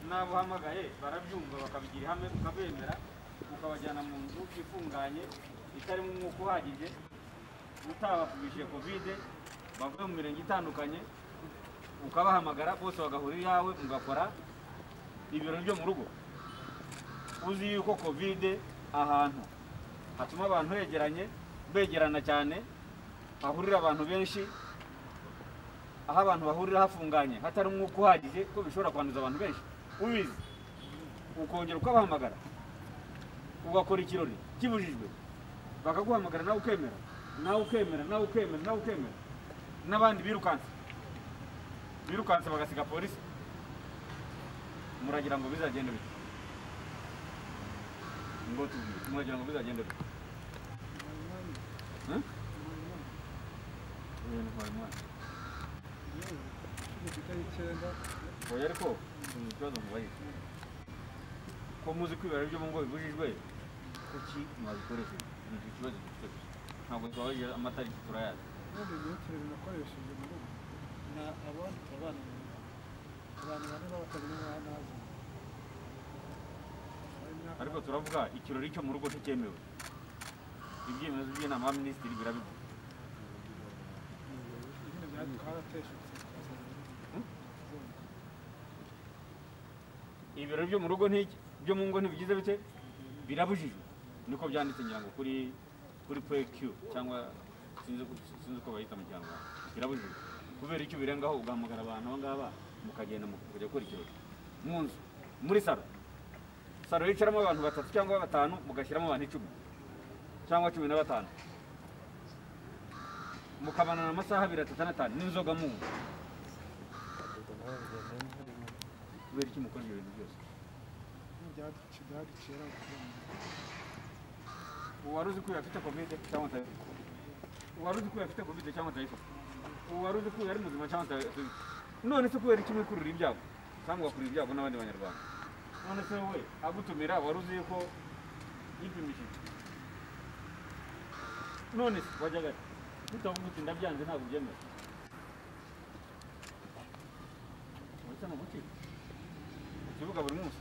n'abuhamagaye barabyumva bakabigira ihame ukabemera ukabajyana mu nzu ifunganye itarimo umwuka uhagije utabapimishije kovide bavuye mu mirenge itandukanye ukabahamagara bose bagahura iyawe mugakora ibirori byo mu rugo uzi yuko kovide ahantu hatuma abantu begeranye begerana cyane hahurira abantu benshi aho abantu bahurira hafunganye hatari umwuka uhagije ko bishobora kwanduza abantu benshi ubizi ukongera ukabahamagara ugakora ikirori kibujijwe bakaguhamagara nawe ukemera nawe ukemera nawe ukemera nawe ukemera n'abandi birukanse birukanse bagasiga polisi muragira ngo bizagende bite ngo tubwire muragira ngo bizagende bite Eh? Oya, ntwara umwana. Oya, ariko ni ikibazo mubaye ko muzi kwibera ibyo mu ngo bibujijwe kuki mwabikoresheje ni icyo kibazo dufite gusa ntabwo twabagira amatariki turayazi ariko turavuga ikirori cyo mu rugo ntikemewe ibyemezo by'inama ya minisitiri birabivuga ibirori byo mu rugo ntiki byo mu ngo ntibigize bite birabujijwe niko byanditse ngira ngo kuri kuri PQ cyangwa sinzi uko- sinzi uko bayita mu kinyarwanda birabujijwe kubera icyo birengaho ugahamagara abantu aba ngaba mukagenda mukajya gukora ikirori mu nzu muri saro saro yicaramo abantu batatu cyangwa batanu mugashyiramo abantu icumi cyangwa cumi na batanu mukabanana amasaha abiri atatu n'atanu n'inzoga mu ngo kubera iki mukora ibyo bintu byose uwari uzi ko uyu afite kovide cyangwa atayifite uwari uzi ko uyu afite kovide cyangwa atayifite uwari uzi ko uyu ari muzima cyangwa atayifite none se kubera iki mwikurura ibyago kandi ugakurura ibyago n'abandi banyarwanda none se wowe agutumira wari uzi ko yipimishije none se wajyaga ati tutavuga uti ndabyanze ntabwo byemera uretse ni uguki ku kibuga buri munsi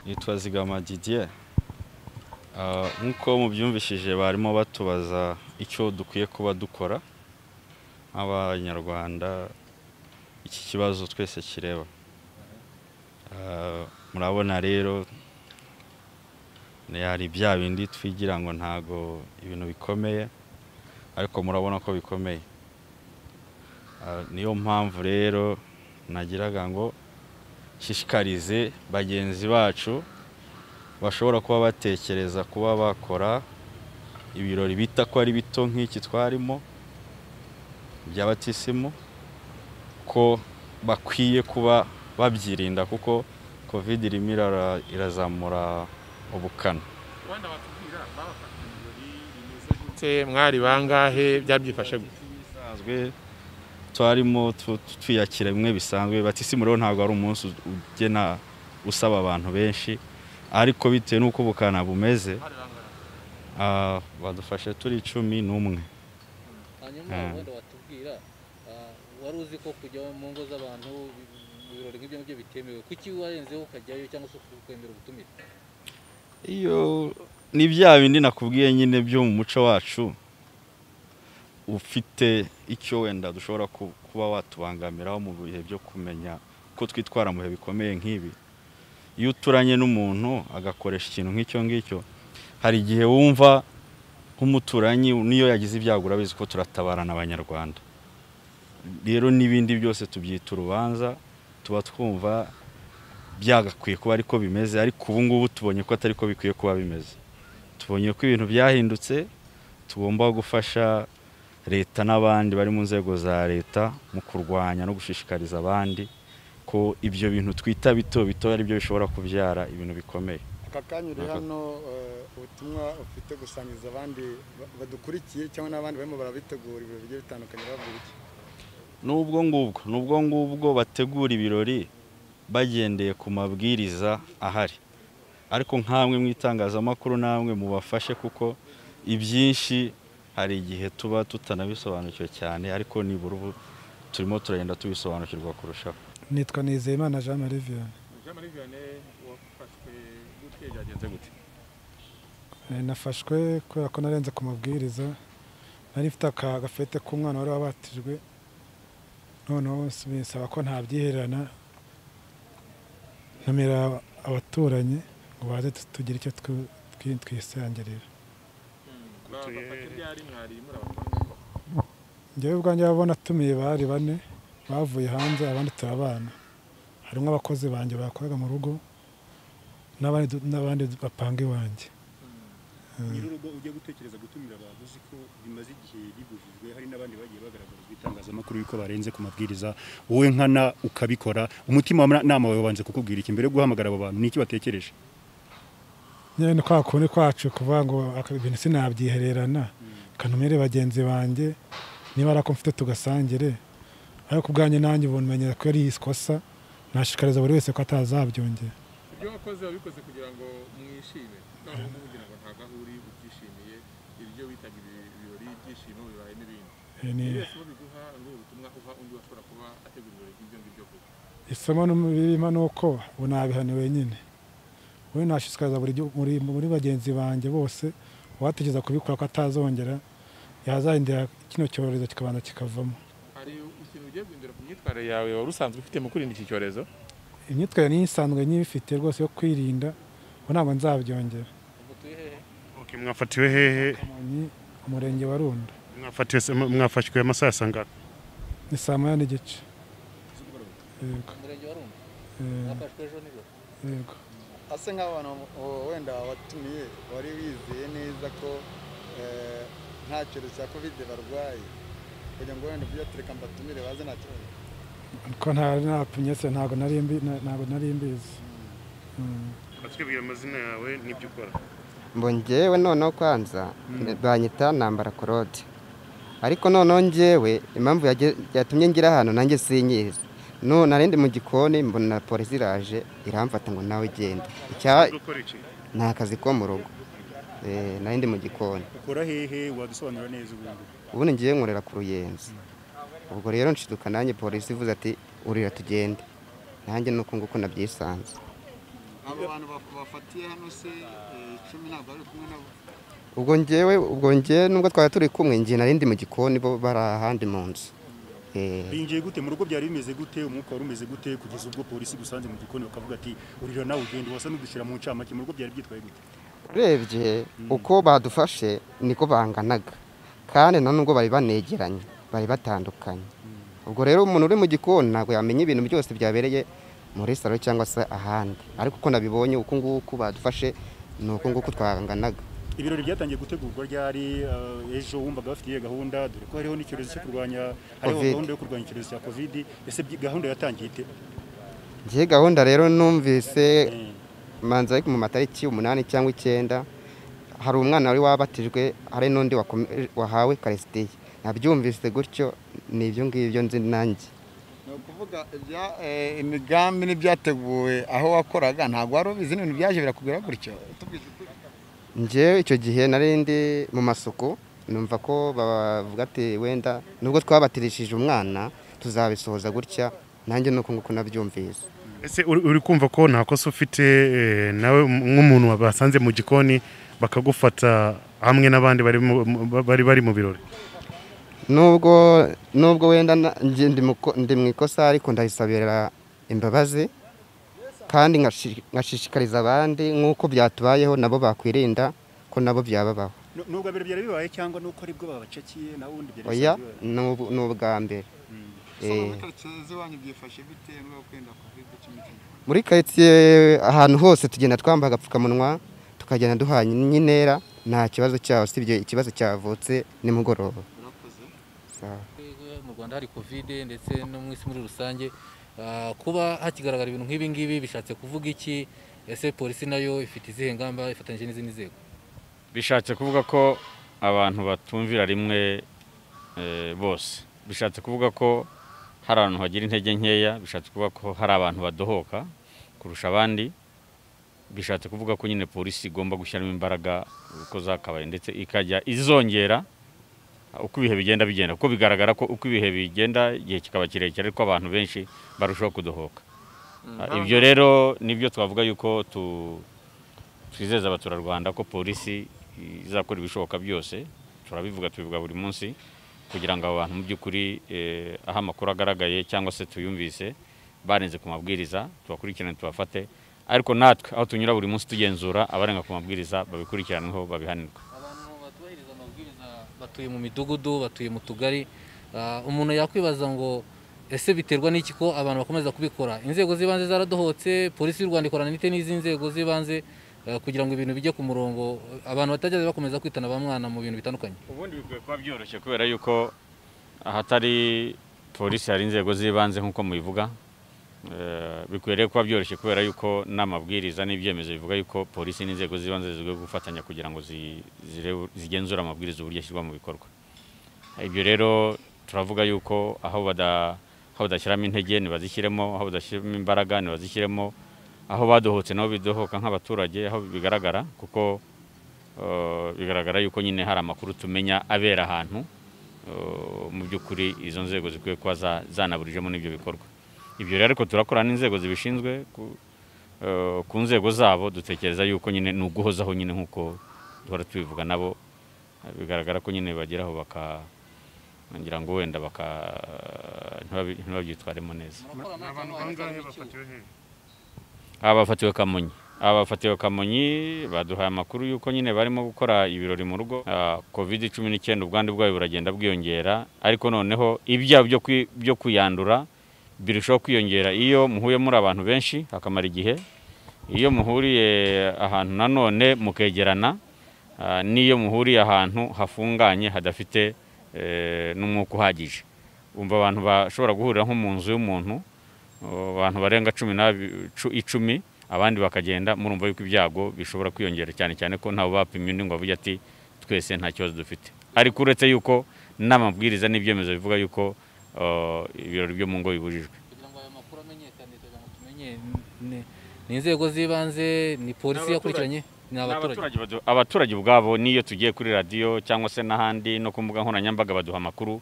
nitwa zigama didier Ah, nk'uko mubyumvishije barimo batubaza icyo dukwiye kuba dukora nk'abanyarwanda iki kibazo twese kireba Ah, murabona rero ni- hari bya bindi twigira ngo ntago ibintu bikomeye ariko murabona ko bikomeye Ah, niyo mpamvu rero nagiraga ngo nshishikarize bagenzi bacu bashobora kuba batekereza kuba bakora ibirori bita ko ari bito nk'iki twarimo by'abatisimu ko bakwiye kuba babyirinda kuko covid irimo irara- irazamura ubukana rwanda batubwira babafata ibirori bimeze gute mwari bangahe byabyifashe gute bisanzwe twarimo tu- tu- twiyakira bimwe bisanzwe batisimu rero ntabwo ari umunsi u- ugena usaba abantu benshi ariko bitewe n'uko ubukana bumeze ah, badufashe turi cumi n'umwe hanyuma Mm. wenda watubwira ah, wari uzi ko kujya mu ngo z'abantu bi- mu birori nk'ibyo ngibyo bitemewe kuki warenzeho ukajyayo cyangwa se ukwemera ubutumire iyo ni bya bindi nakubwiye nyine byo mu muco wacu ufite icyo wenda dushobora ku- kuba watubangamiraho mu bihe byo kumenya ko twitwara mu bihe bikomeye nk'ibi iyo uturanye n'umuntu agakoresha ikintu nk'icyo ngicyo hari igihe wumva nk'umuturanyi niyo yagize ibyago urabizi ko turatabarana abanyarwanda rero n'ibindi byose tubyita urubanza tuba twumva byagakwiye kuba ariko bimeze ariko ubu ngubu tubonye ko atari ko bikwiye kuba bimeze tubonye ko ibintu byahindutse tugomba gufasha leta n'abandi bari mu nzego za leta mu kurwanya no gushishikariza abandi ko ibyo bintu twita bito bito ari byo bishobora kubyara ibintu bikomeye aka kanya uri Aha. hano eh, ubutumwa ufite gusangiza abandi ba- badukurikiye cyangwa n'abandi barimo barabitegura ibintu bigiye bitandukanye bavuga iki n'ubwo ngubwo n'ubwo ngubwo bategura ibirori bagendeye ku mabwiriza ahari ariko nk'amwe mu itangazamakuru namwe mubafashe kuko ibyinshi hari igihe tuba tutanabisobanukiwe cyane ariko nibura ubu turimo turagenda tubisobanukirwa kurushaho nitwa nizeyimana jean marie vianney Jean muri vianney wafashwe gute byagenze gute Eh, nafashwe kubera ko narenze ku mabwiriza nari mfite aka gafete k'umwana wari wabatijwe noneho s- binsaba ko ntabyihererana ntumira abaturanyi ngo baze tu- tugire icyo twi- twi- twisangirira bafata ryari mwari muri njyewe ubwanjye ababona tumiye bari bane bavuye hanze abandi turabana harimo abakozi banjye bakoraga mu rugo n'abandi du- n'abandi bapanga iwanjye nyir'urugo ujya gutekereza gutumira abantu uzi ko bimaze igihe bibujijwe hari n'abandi bagiye bagaragarizwa itangazamakuru yuko barenze ku mabwiriza wowe nkana ukabikora umutima wa nama wawe wabanje kukubwira iki mbere yo guhamagara abo bantu ni iki batekereje nyine ni kwa kundi kwacu kuvuga ngo aka- ibintu sinabyihererana kantumire bagenzi banjye niba ari ako mfite tugasangire ariko ubwanjye nanjye ubumenya ko ari ikosa nashikariza buri wese ko atazabyongera ibyo wakoze wabikoze kugira ngo mwishime none ubu ngubu ugira ngo ntabwo aho uri ubyishimiye ibyo bitaga ibi- ibirori ibyishimo bibaye n'ibindi Eh, ni ibi somo biguha ngo ubutumwa uha undi washobora kuba ategura ibirori by'ibyo ngibyo koko isomo birimo ni uko ubu nabihaniwe wenyine we nashishikariza buri gihu- muri, muri bagenzi banjye bose uwategeza kubikora ko atazongera yazarindira kino cyorezo kikabanza kikavamo hari ikintu ugiye guhindura ku myitwarire yawe wari usanzwe ufite mu kwirinda iki cyorezo imyitwarire niyo isanzwe nyibifite rwose yo kwirinda ubu ntabwo nzabyongera mutuye hehe okay, mwafatiwe hehe Kamonyi umurenge wa Rundo mwafatiwe mwafashwe amasaha asanga ni saa moya n'igice yego umurenge wa rundi eh, mwafashwe ejo nijoro yego asa nk'aho abantu uwo wenda watumiye wari wizeye neza ko eh, nta cyorezo cya kovide barwaye kugira ngo wenda ujye tureka mbatumire baze nta kibazo ko nta napimye se ntabwo nari mbi- na- ntabwo nari mbizi Mm. batwibwira amazina yawe n'ibyo ukora ngo njyewe noneho kwanza banyita nambara korode ariko noneho njyewe impamvu yage- yatumye ngira ahantu nanjye sinyizi none narindi mu gikoni mbona polisi iraje iramfata ngo nawe genda Icya- ukora iki ni akazi ko mu rugo Eh, narindi mu gikoni ukora hehe wadusobanura neza ubundi ubundi ngiye nkorera ku ruyenzi ubwo rero nshiduka nanjye polisi ivuze ati urira tugende nanjye nuko nguko nabyisanze abo bantu bafatiye hano se icumi ntabwo bari kumwe nabo ubwo njyewe ubwo njyewe nubwo twari turi kumwe njye narindi mu gikoni bo bari ahandi mu nzu Eh, binjiye gute mu rugo byari bimeze gute umwuka wari umeze gute kugeza ubwo polisi gusanze mu gikoni bakavuga ati urira nawe ugende wasa n'udushyira mu ncamake mu rugo byari byitwaye gute urebye uko badufashe niko banganaga kandi na nubwo bari banegeranye bari batandukanye ubwo rero umuntu uri mu gikoni ntabwo yamenya ibintu byose byabereye muri salo cyangwa se ahandi ariko uko nabibonye uko nguko badufashe ni uko nguko twanganaga ibirori byatangiye gutegurwa ryari eh, ejo wumvaga bafite iyo gahunda dore ko hariho n'icyorezo cyo kurwanya hariho Covid. gahunda yo kurwanya icyorezo cya covid ese byi- gahunda yatangiye ite njye gahunda rero numvise Eh, manzi ariko mu matariki umunani cyangwa icyenda hari umwana wari wabatijwe hari n'undi wakome- wahawe karisitiye nabyumvise gutyo ni ibyo ngibyo nzi nanjye ni ukuvuga ibya- eh, imigambi n'ibyateguwe aho wakoraga ntabwo wari ubizi n'ibintu byaje birakubwira gutyo tubwije ukuri njyewe icyo gihe nari ndi mu masuku numva ko bavuga ati wenda nubwo twabatirishije umwana tuzabisohoza gutya nanjye nuko nguko nabyumvise ese uri uri kumva ko nta kosa ufite eh, nawe nk'umuntu basanze mu gikoni bakagufata hamwe n'abandi bari mu- mu- bari bari mu birori nubwo nubwo wenda na- njye ndi mu ko- ndi mu ikosa ariko ndayisabira imbabazi kandi ngashi- ngashishikariza abandi nk'uko byatubayeho nabo bakwirinda ko nabo byababaho nu- nubwo mbere byari bibaye cyangwa nuko aribwo babacakiye na wundi byari oya bisanzwe bibaye? ni ubu- ni ubwa mbere so Eh. muri karitsiye z'iwanyu byifashe bite muri uko wenda kovide cumi n'icyenda muri karitsiye ahantu hose tugenda twambaye agapfukamunwa tukagenda duhanye n'intera nta kibazo cyaho usibye ikibazo cyavutse nimugoroba birakoze Sawa. Twebwe mu rwanda hari kovide ndetse no mu isi muri rusange Ah, kuba hakigaragara ibintu nk'ibi ngibi bishatse kuvuga iki ese polisi nayo ifite izihe ngamba ifatanyije n'izindi nzego bishatse kuvuga ko abantu batumvira rimwe eh, bose bishatse kuvuga ko hari abantu bagira intege nkeya bishatse kuvuga ko hari abantu badohoka kurusha abandi bishatse kuvuga ko nyine polisi igomba gushyiramo imbaraga uko zakabaye ndetse ikajya izongera uko ibihe bigenda bigenda kuko bigaragara ko uko ibihe bigenda igihe kikaba kirekire ariko abantu benshi barushaho kudohoka ibyo rero nibyo twavuga yuko tu- twizeza abaturarwanda ko polisi izakora ibishoboka byose turabivuga tubivuga buri munsi kugira ngo abo bantu mu by'ukuri eh, aho amakuru agaragaye cyangwa se tuyumvise barenze ku mabwiriza tubakurikirane tubafate ariko natwe aho tunyura buri munsi tugenzura abarenga ku mabwiriza babikurikiranweho babihanirwe abantu batubahiriza amabwiriza batuye mu midugudu batuye mu tugari Ah, umuntu yakwibaza ngo ese biterwa n'iki ko abantu bakomeza kubikora inzego z'ibanze zaradohotse polisi y'u Rwanda ikorana n'ite n'izi nzego z'ibanze eh, kugira ngo ibintu bijye ku murongo abantu batajya bakomeza kwitana ba mwana mu bintu bitandukanye ubundi bikwiye kuba byoroshye kubera yuko ahatari polisi hari inzego z'ibanze nk'uko mubivuga Eh, bikwiye rero kuba byoroshye kubera yuko n'amabwiriza n'ibyemezo bivuga yuko polisi n'inzego z'ibanze zizwiho gufatanya kugira ngo zi- zirebe- zigenzure amabwiriza uburyo ashyirwa mu bikorwa ibyo rero turavuga yuko aho bada- aho badashyiramo intege ntibazishyiremo aho badashyiramo imbaraga ntibazishyiremo aho badohotse nabo bidohoka nk'abaturage aho bigaragara kuko Uh, bigaragara yuko nyine hari amakuru tumenya abera ahantu uh, mu by'ukuri izo nzego zikwiye kuba za- zanaburijemo n'ibyo bikorwa ibyo rero ariko turakorana n'inzego zibishinzwe ku- uh, ku nzego zabo dutekereza yuko nyine ni uguhozaho nyine nk'uko duhora tubivuga nabo Uh, bigaragara ko nyine bageraho baka ngira ngo wenda baka ntibabi- ntibabyitwaremo neza abafatiwe kamonyi abafatiwe kamonyi baduhaye amakuru y'uko nyine barimo gukora ibirori mu rugo Ah, covid cumi n'icyenda ubwandu bwayo buragenda bwiyongera ariko noneho ibyaha byo kwi- byo kuyandura birushaho kwiyongera iyo muhuye muri abantu benshi akamara igihe iyo muhuriye ahantu nanone mukegerana ah, n'iyo muhuriye ahantu hafunganye hadafite eh, n'umwuka uhagije umva abantu bashobora guhurira nko mu nzu y'umuntu Uh, abantu barenga cumi n'abi- cu- icumi abandi bakagenda murumva yuko ibyago bishobora kwiyongera cyane cyane ko ntawe bapimye undi ngo avuge ati twese nta kibazo dufite ariko uretse yuko n'amabwiriza n'ibyemezo bivuga yuko uh, ibirori byo mu ngo bibujijwe kugira ngo ayo makuru amenyekane kugira ngo tumenye ni- ni inzego z'ibanze ni polisi Ni abaturage. yakurikiranye ni abaturage Abaturage badu- abaturage ubwabo niyo tugiye kuri radiyo cyangwa se n'ahandi no ku mbuga nkoranyambaga baduha amakuru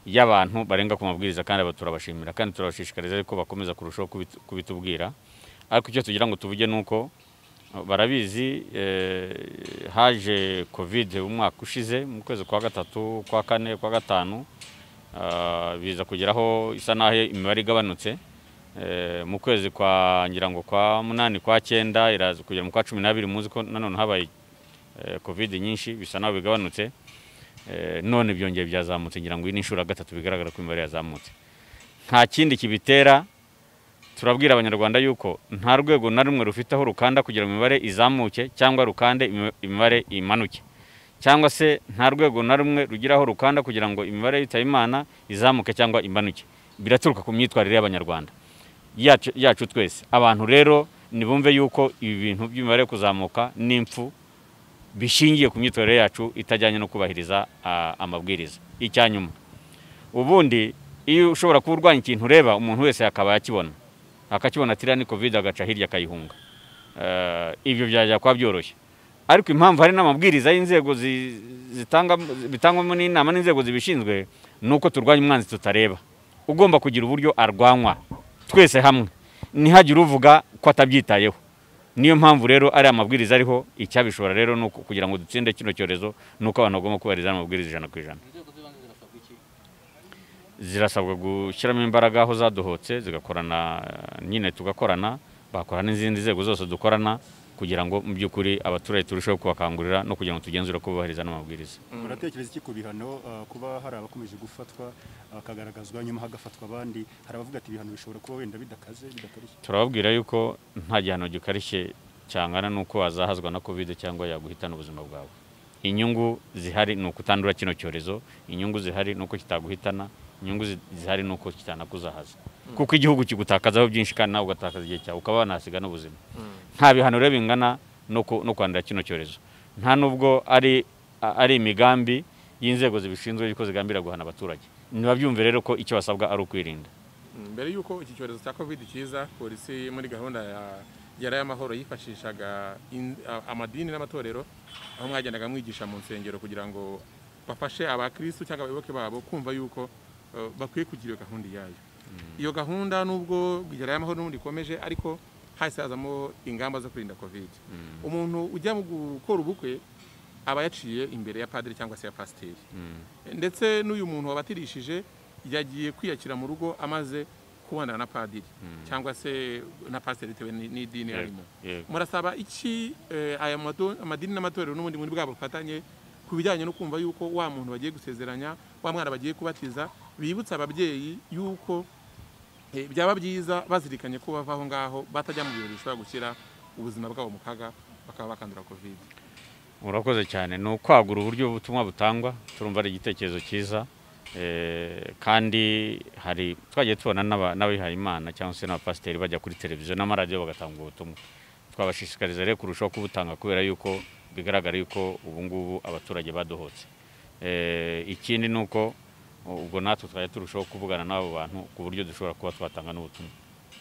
y'abantu barenga ku mabwiriza kandi aba turabashimira kandi turabashishikariza ko bakomeza kurushaho kubit- kubitubwira ariko icyo tugira ngo tuvuge ni uko eh, barabizi eh, haje covid umwaka ushize mu kwezi kwa gatatu kwa kane kwa gatanu ah, biza kugeraho isa naho imibare igabanutse Eh, mu kwezi kwa ngira ngo kwa munani kwa cyenda iraza kugera mu kwa cumi n'abiri muzi ko nanone habaye eh, covid nyinshi bisa naho bigabanutse Eh, none byongeye byazamutse ngira ngo iyi ni inshuro ya gatatu bigaragara ko imibare yazamutse nta kindi kibitera turabwira abanyarwanda yuko nta rwego na rumwe rufite aho rukanda kugira ngo imibare izamuke cyangwa rukande imi- imibare imanuke cyangwa se nta rwego na rumwe rugira aho rukanda kugira ngo imibare yitaye imana izamuke cyangwa imanuke biraturuka ku myitwarire y'abanyarwanda yacu yacu twese abantu rero nibumve yuko ibi bintu by'imibare yo kuzamuka n'impfu bishingiye ku myitwarire yacu itajyanye no kubahiriza ah, amabwiriza icyanyuma ubundi iyo ushobora kuba urwanya ikintu ureba umuntu wese akaba yakibona akakibona ati iriya ni covid agaca hirya akayihunga Eh, ibyo byajya kuba byoroshye ariko impamvu hari n'amabwiriza y'inzego zi- zitanga bitangwamo n'inama n'inzego zibishinzwe ni uko turwanya umwanzi tutareba ugomba kugira uburyo arwanywa twese hamwe ntihagire uvuga ko atabyitayeho niyo mpamvu rero ari amabwiriza ariho icyabishobora rero ni uko kugira ngo dutsinde kino cyorezo ni uko abantu bagomba kubahiriza amabwiriza ijana ku ijana zirasabwa gushyiramo imbaraga aho zadohotse zigakorana eh, nyine tugakorana bakorana n'izindi nzego zose dukorana kugira ngo mu by'ukuri abaturage turusheho kubakangurira no kugira ngo tugenzure ko bubahiriza n'amabwiriza uratekereza iki ku bihano uh, kuba hari abakomeje gufatwa bakagaragazwa nyuma hagafatwa abandi hari abavuga ati ibihano bishobora kuba wenda bidakaze bidakarishye turababwira yuko nta gihano gikarishye cyangana n'uko wazahazwa na covid cyangwa yaguhitana ubuzima bwawe inyungu zihari ni ukutandura kino cyorezo inyungu zihari ni uko kitaguhitana inyungu zi- zihari ni uko kitanakuzahaza kuko igihugu kigutakazaho byinshi kandi nawe ugatakaza igihe cyawe ukaba wanasiga n'ubuzima nta bihano rero bingana no ku- no kwandura kino cyorezo nta nubwo ari a- ari imigambi y'inzego zibishinzwe yuko zigambira guhana abaturage ntibabyumve rero ko icyo basabwa ari ukwirinda mbere y'uko iki cyorezo cya covid kiza polisi muri gahunda ya yari y'amahoro yifashishaga in- a- amadini n'amatorero aho mwagendaga mwigisha mu nsengero kugira ngo bafashe abakristu cyangwa abayoboke babo kumva yuko eh, bakwiye kugira iyo gahunda iyayo iyo gahunda nubwo igera y'amahoro n'ubundi ikomeje ariko hahise hazamo ingamba zo kurinda kovide umuntu ujya mu gukora ubukwe aba yaciye imbere ya padiri cyangwa se ya pasiteri ndetse n'uyu muntu wabatirishije yagiye kwiyakira mu rugo amaze kubonana na padiri cyangwa se na pasiteri bitewe ni- n'idini Yego, arimo yego. murasaba iki eh, aya mado- amadini n'amatorero n'ubundi muri bwabo bufatanye ku bijyanye no kumva yuko wa muntu bagiye gusezeranya wa mwana bagiye kubatiza bibutsa ababyeyi yuko eh, byaba byiza bazirikanye ko bava aho ngaho batajya mu birori bishobora gushyira ubuzima bwabo mu kaga bakaba bakandura covid urakoze cyane ni ukwagura uburyo ubutumwa butangwa turumva ari igitekerezo cyiza Eh, kandi hari twagiye tubona n'aba- n'abihaye imana cyangwa se n'abapasiteri bajya kuri televiziyo n'amaradiyo bagatanga ubwo butumwa twabashishikariza rero kurushaho kubutanga kubera yuko bigaragara yuko ubu ngubu abaturage badohotse Eh, ikindi ni uko ubwo natwe twajya turushaho kuvugana n'abo bantu ku buryo dushobora kuba twatanga n'ubutumwa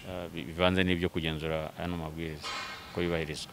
Eh, bi- bivanze n'ibyo kugenzura ano mabwiriza ko yubahirizwa